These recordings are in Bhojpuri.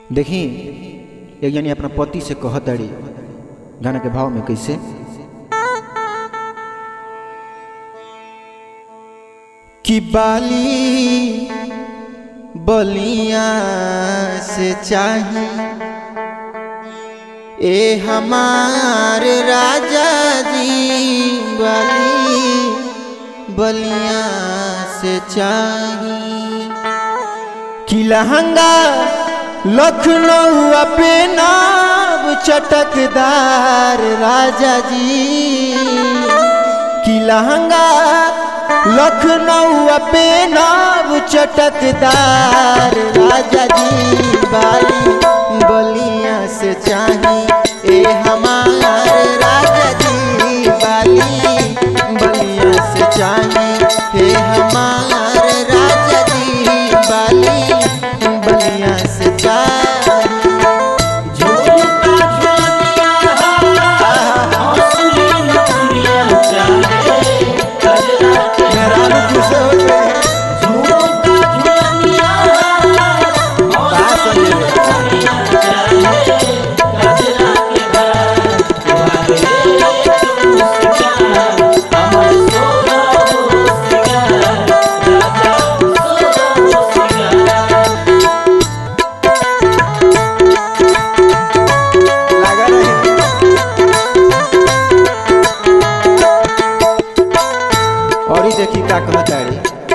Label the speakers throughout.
Speaker 1: देखी एक जनी अपना पति से कहत अड़ी गाना के भाव में कैसे कि बाली बलिया से चाही ए हमारे राजा जी बाली बलिया से चाही कि लहंगा लखनऊ पे नाब चटकदार राजा जी कि लहंगा लखनऊ पे नाब चटकदार राजा जी बाली बलिया से चाही ए हमार राजा जी बाली बलिया से चाही ए हमार राजा जी बाली बलिया से चाही मेहरारू खुश हो गए कहाँ संजय? लगा रहे और ही देखी का कहताड़ी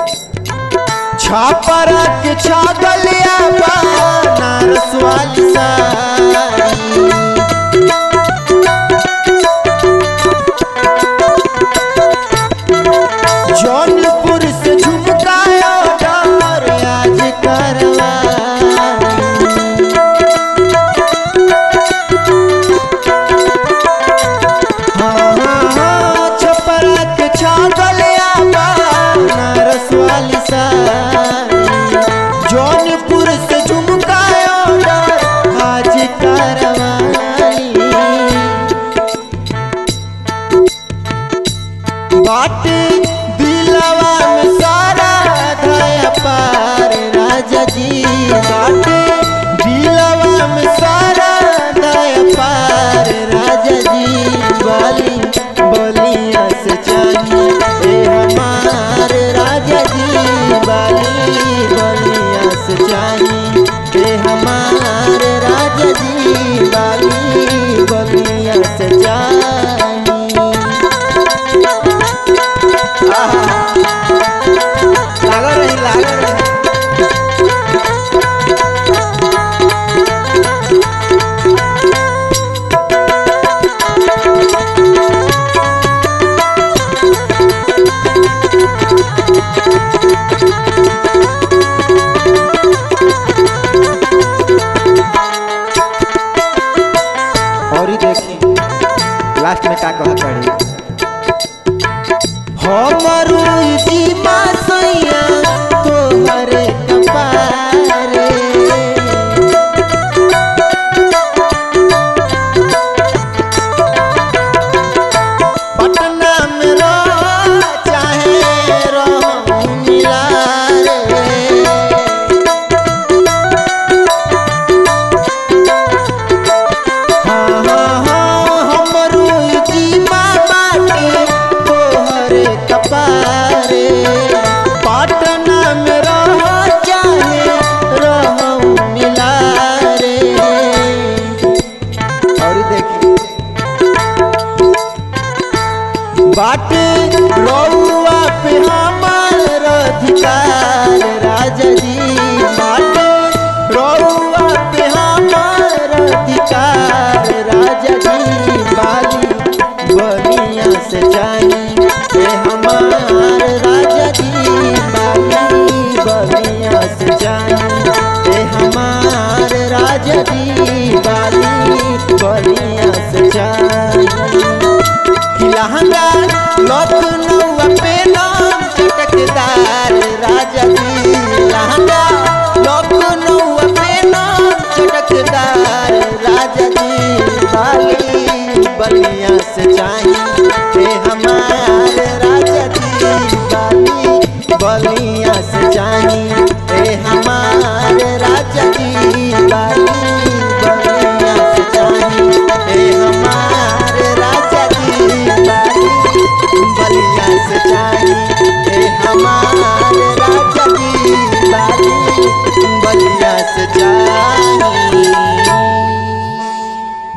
Speaker 1: छापरा के छागलिया बनारस वाली साड़ी जौनपुर से झुमकाया डार आज करवा छपरा के छागलिया बनारस वाली साड़ी जौनपुर से झुमकाया आज करवाली बाटे दिलवा में सारा धया पार राजा जी बाटे दिलवा में सारा धया पार राजा जी बाली बलिया से चाहिए ए हमार राजा जी बाली बलिया से चाहिए ए हमार राजा जी बाली बलिया से चाहिए लागल रही लागल रही और ही देखी लास्ट में का कहत पड़ी हमरू जीवा सैया तोहर कपारे पटना में रह चाहे रह मिला रे हाँ, हाँ, हाँ, हमरू जीवा बाटे तोहरे कपारे पटना में रह चाहे रहू मिला रे और देखी बाटे रउआ पे हमार अधिकार राजा जी बाटे रउआ पे हमार अधिकार राजा जी बाली बलिया से जानी ए हमार राजा जी बाली बलिया से जानी ए हमार राजा जी बाली बलिया से जानी कि लहंगा लखनऊ पे नाम चटकदार राजा जी लहंगा लखनऊ पे नाम चटकदार राजा जी बाली बलिया से चाहिए हे हमार राजा जी बाली बलिया से चाहिए हे हमार राजा जी बाली